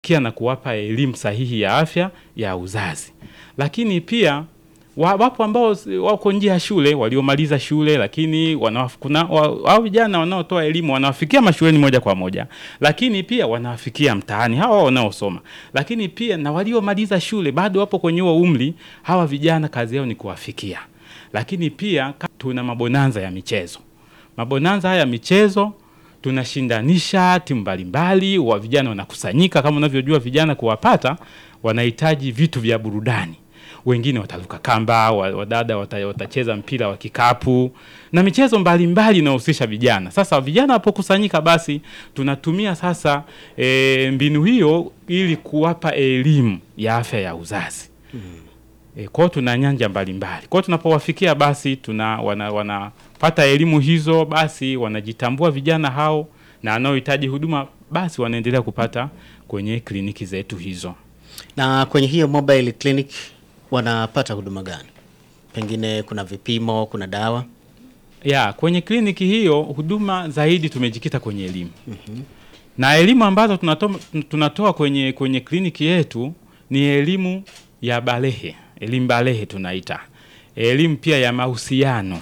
kia na kuwapa elimu sahihi ya afya ya uzazi. Lakini pia wa- wapo ambao s- wako nje ya shule waliomaliza shule, lakini wanawaf- kuna wa- hao vijana wanaotoa elimu wanawafikia mashuleni moja kwa moja, lakini pia wanawafikia mtaani hawa wanaosoma, lakini pia na waliomaliza shule bado wapo kwenye huo umri. Hawa vijana kazi yao ni kuwafikia, lakini pia ka- tuna mabonanza ya michezo. Mabonanza haya ya michezo tunashindanisha timu mbalimbali, wa vijana wanakusanyika. Kama unavyojua vijana kuwapata, wanahitaji vitu vya burudani. Wengine wataruka kamba, wa- wadada wata- watacheza mpira wa kikapu na michezo mbalimbali inayohusisha vijana. Sasa vijana wapokusanyika, basi tunatumia sasa e, mbinu hiyo ili kuwapa elimu ya afya ya uzazi. E, kwao tuna nyanja mbalimbali. Kwao tunapowafikia basi tuna wana, wanapata elimu hizo, basi wanajitambua vijana hao na wanaohitaji huduma basi wanaendelea kupata kwenye kliniki zetu hizo. Na kwenye hiyo mobile clinic wanapata huduma gani? Pengine kuna vipimo, kuna dawa. Ya, kwenye kliniki hiyo huduma zaidi tumejikita kwenye elimu. Na elimu ambazo tunatoa, tunatoa kwenye kwenye kliniki yetu ni elimu ya balehe, elimu balehe tunaita. Elimu pia ya mahusiano.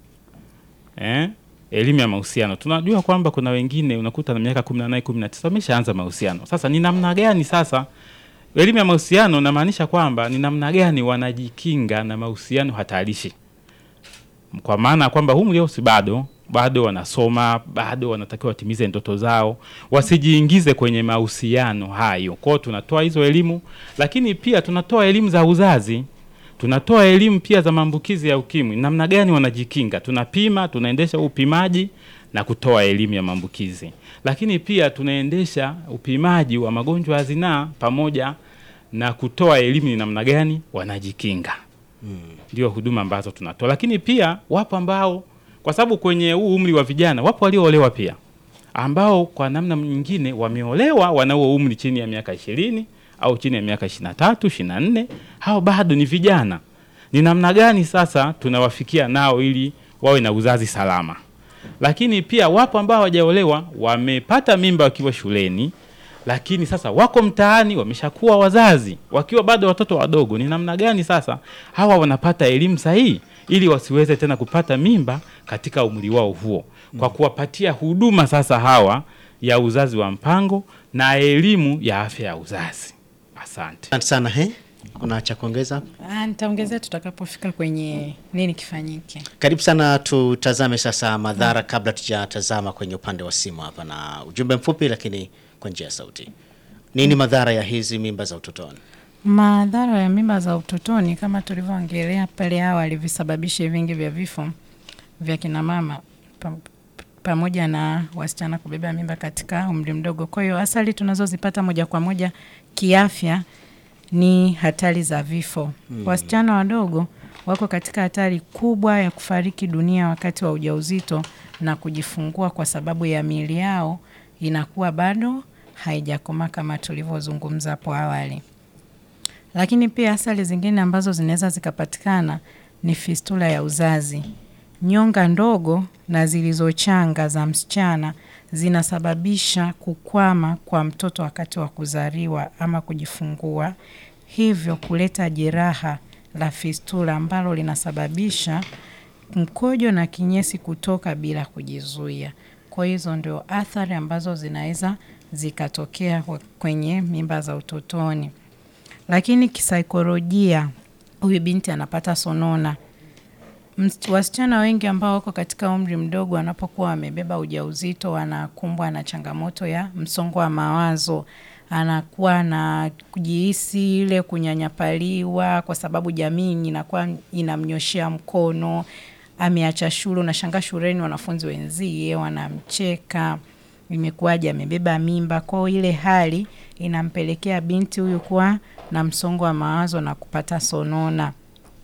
Eh? Elimu ya mahusiano. Tunajua kwamba kuna wengine unakuta na miaka 18, 19 wameshaanza mahusiano. Sasa ni namna gani sasa elimu ya mahusiano namaanisha kwamba ni namna gani wanajikinga na mahusiano hatarishi kwa maana ya kwamba umri wao si bado bado wanasoma bado wanatakiwa watimize ndoto zao wasijiingize kwenye mahusiano hayo kwao tunatoa hizo elimu lakini pia tunatoa elimu za uzazi tunatoa elimu pia za maambukizi ya ukimwi namna gani wanajikinga tunapima tunaendesha upimaji na kutoa elimu ya maambukizi lakini pia tunaendesha upimaji wa magonjwa ya zinaa pamoja na kutoa elimu ni namna gani wanajikinga ndio huduma ambazo tunatoa, lakini pia wapo ambao kwa sababu kwenye huu umri wa vijana wapo walioolewa pia ambao kwa namna nyingine wameolewa wana huo umri chini ya miaka ishirini au chini ya miaka ishirini na tatu ishirini na nne hao bado ni vijana. Ni namna gani sasa tunawafikia nao ili wawe na uzazi salama? Lakini pia wapo ambao hawajaolewa wamepata mimba wakiwa shuleni lakini sasa wako mtaani wameshakuwa wazazi wakiwa bado watoto wadogo. Ni namna gani sasa hawa wanapata elimu sahihi ili wasiweze tena kupata mimba katika umri wao huo, kwa kuwapatia huduma sasa hawa ya uzazi wa mpango na elimu ya afya ya uzazi. Asante. Asante sana. He, kuna cha kuongeza hapo? Ah, nitaongezea tutakapofika kwenye nini kifanyike. Karibu sana, tutazame sasa madhara kabla tujatazama kwenye upande wa simu hapa, na ujumbe mfupi lakini kwa njia ya sauti. Nini madhara ya hizi mimba za utotoni? Madhara ya mimba za utotoni kama tulivyoongelea pale awali, visababishi vingi vya vifo vya kina mama pa, pamoja na wasichana kubeba mimba katika umri mdogo. Kwa hiyo athari tunazozipata moja kwa moja kiafya ni hatari za vifo. Wasichana wadogo wako katika hatari kubwa ya kufariki dunia wakati wa ujauzito na kujifungua kwa sababu ya miili yao inakuwa bado haijakomaa kama tulivyozungumza hapo awali. Lakini pia athari zingine ambazo zinaweza zikapatikana ni fistula ya uzazi. Nyonga ndogo na zilizochanga za msichana zinasababisha kukwama kwa mtoto wakati wa kuzaliwa ama kujifungua, hivyo kuleta jeraha la fistula ambalo linasababisha mkojo na kinyesi kutoka bila kujizuia. Kwa hizo ndio athari ambazo zinaweza zikatokea kwa- kwenye mimba za utotoni. Lakini kisaikolojia, huyu binti anapata sonona. Ms- Wasichana wengi ambao wako katika umri mdogo wanapokuwa wamebeba ujauzito wanakumbwa na changamoto ya msongo wa mawazo, anakuwa na kujihisi ile kunyanyapaliwa, kwa sababu jamii inakuwa inamnyoshea mkono, ameacha shule. Unashangaa shuleni wanafunzi wenzie wanamcheka, imekuwaje amebeba mimba. Kwa hiyo ile hali inampelekea binti huyu kuwa na msongo wa mawazo na kupata sonona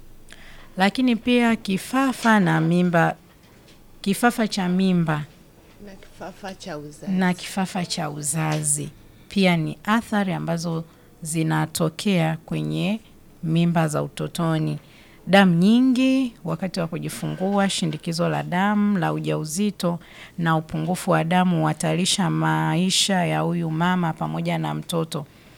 lakini pia kifafa na mimba, kifafa cha mimba na kifafa cha uzazi. na kifafa cha uzazi pia ni athari ambazo zinatokea kwenye mimba za utotoni. Damu nyingi wakati wa kujifungua, shindikizo la damu la ujauzito na upungufu wa damu huhatarisha maisha ya huyu mama pamoja na mtoto.